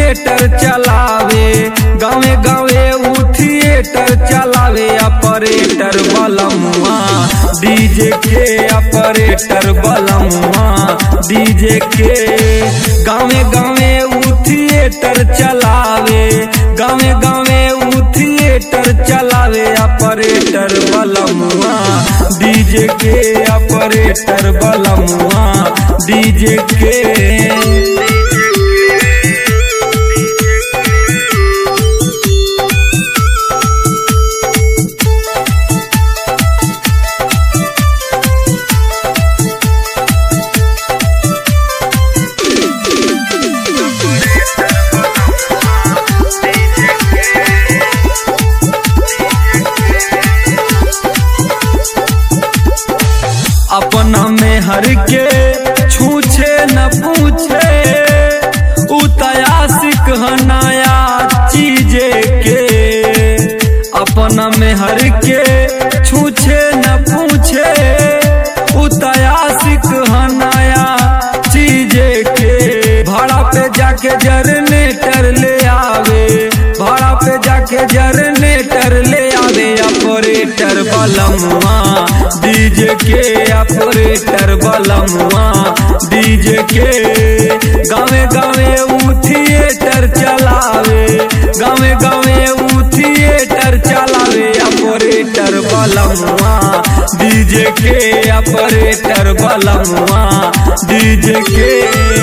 theatre चलावे गावे गावे ऊ थिएटर चलावे ऑपरेटर बलमुआ डीजे के ऑपरेटर बलमुआ डीजे के गावे गावे ऊ थिएटर चलावे गावे गावे ऊ थिएटर चलावे ऑपरेटर बलमुआ डीजे के ऑपरेटर बलमुआ डीजे के अपना में हर के छूछे न पूछे उतयासिक नया चीजे के अपना में हर के छूछे न पूछे उतयासिक नया चीजे के भाड़ा पे जाके जरनेटर ले आवे भाड़ा पे जाके जरनेटर ले आवे ऑपरेटर बलमुआ डीजे के ऑपरेटर बलमुआ डीजे के गावे गावे ऊ थिएटर चलावे गावे गावे ऊ थिएटर चलावे ऑपरेटर बलमुआ डीजे के ऑपरेटर बलमुआ डीजे के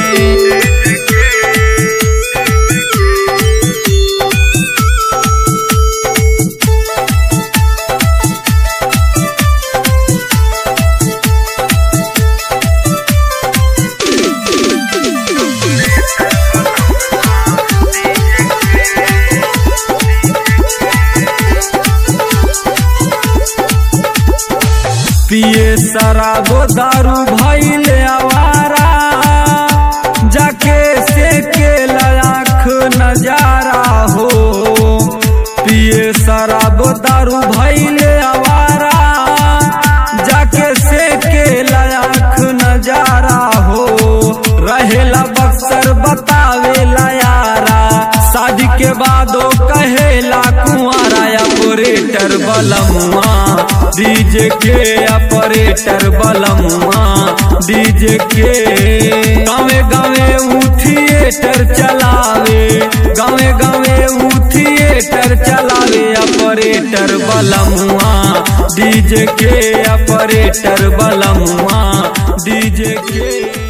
पिए शराबो दारू भैले आवारा जाके से के लाख नजारा हो पिए शराबो दारू भैले आवारा जाके से के लाख नजारा हो रहेला बक्सर बतावेला यारा शादी के बादो कहेला कुंवारा ऑपरेटर बलमुआ डीजे के ऑपरेटर बलमुआ डीजे के गावे गावे ऊ थिएटर चलावे गावे गावे ऊ थिएटर चलावे ऑपरेटर बलमुआ डीजे के ऑपरेटर बलमुआ डीजे के